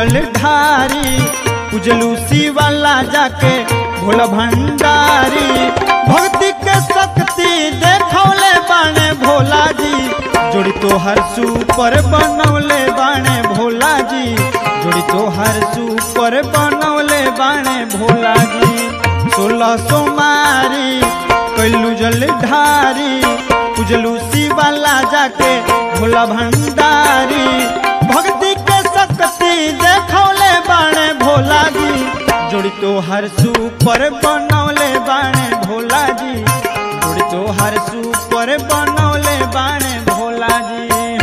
जल ढारी उजलू शिवाला जाके भोला भंडारी भक्ति के शक्ति देखौले बाणे भोला जी जोड़ी तो हर सुपर बनौले बाणे भोला जी जोड़ी तो हर सुपर बनौले बाणे भोला जी सोलह सोमारी कैलू जल ढारी उजलू शिवाला जाके भोला भंडारी भक्ति के शक्ति देखौले बाणे भोला जी जोड़ी तो हर सुपर बनौले बाणे भोला जी जोड़ी तो हर सुपर बनौले बाणे भोला जी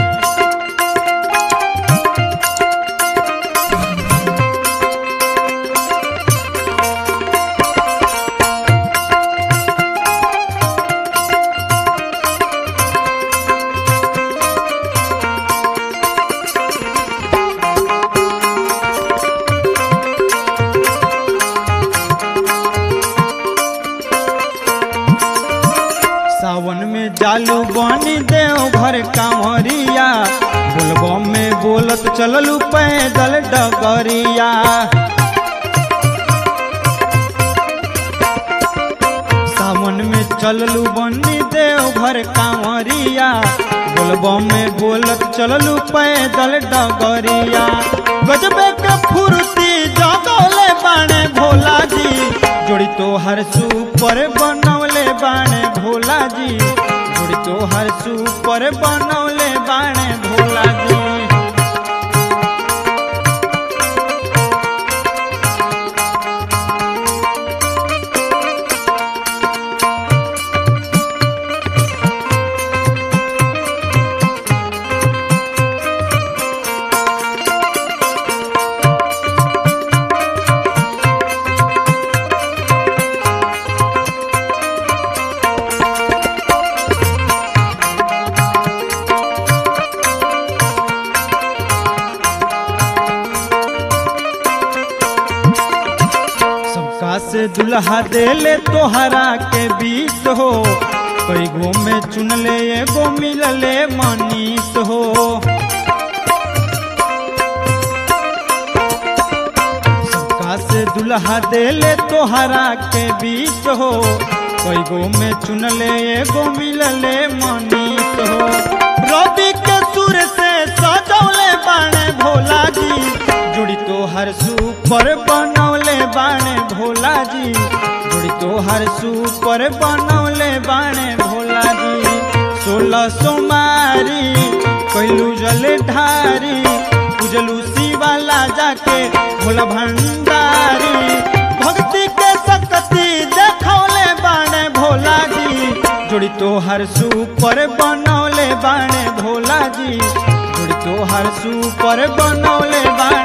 सावन में जालू बनी देव घर कांवरिया बोलबम में बोलत चललू पैदल डगरिया सावन में चललू बनी देव घर कांवरिया बोलबम में बोलत चललू पैदल डगरिया गजबे के फुर्ती जगौले बाणे भोला जी जोड़ी तो हर सुपर बनौले बाणे भोला जी जोड़ी तो हर सुपर बनौले बाणे भोला जी सबका से दुल्हा देले तोहरा के बीस हो कई गो में चुनले एगो मिलले मनीष हो सबका से दुल्हा देले तोहरा के बीस हो कई गो में चुनले एगो मिलले मनीष हो रवि के सुर से सजौले बाणे भोला जी जुड़ी तो हर सुपर बनौले बाणे भोला जी जुड़ी तो हर सुपर बनौले बाणे भोला जी सोलह सोमारी कैलू जल ढारी उजलू शिवाला जाके भोला भंडारी भक्ति के शक्ति देखौले बाणे भोला जी जोड़ी तो हर सुपर बनौले बाणे भोला जी जोड़ी तो हर सुपर बनौले बाणे